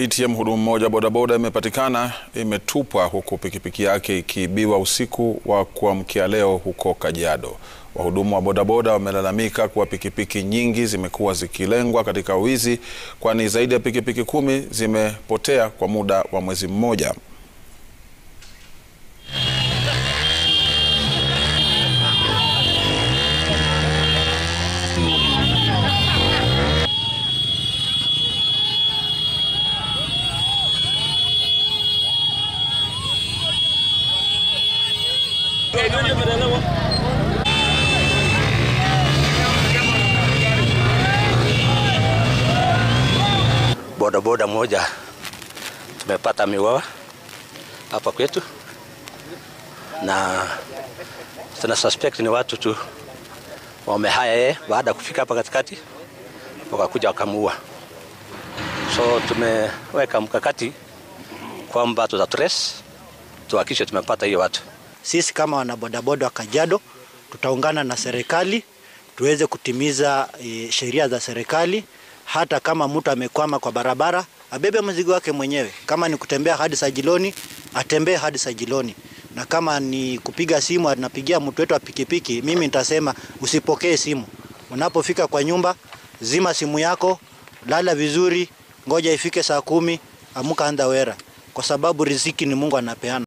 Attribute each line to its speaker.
Speaker 1: ya mhudumu mmoja bodaboda imepatikana imetupwa huku pikipiki yake ikiibiwa usiku wa kuamkia leo huko Kajiado. Wahudumu wa bodaboda wamelalamika kuwa pikipiki nyingi zimekuwa zikilengwa katika wizi, kwani zaidi ya pikipiki kumi zimepotea kwa muda wa mwezi mmoja.
Speaker 2: Bodaboda moja tumepata miwawa hapa kwetu, na tuna suspect ni watu tu wamehaya yeye, baada ya kufika hapa katikati wakakuja wakamuua. So tumeweka mkakati kwamba tuta trace tuhakikishe tumepata hiyo watu.
Speaker 3: Sisi kama wanabodaboda wa Kajiado tutaungana na serikali tuweze kutimiza e, sheria za serikali. Hata kama mtu amekwama kwa barabara, abebe mzigo wake mwenyewe. Kama ni kutembea hadi Sajiloni, atembee hadi Sajiloni, na kama ni kupiga simu, anapigia mtu wetu wa pikipiki, mimi nitasema usipokee simu. Unapofika kwa nyumba, zima simu yako, lala vizuri, ngoja ifike saa kumi, amuka, anda wera, kwa sababu riziki ni Mungu anapeana.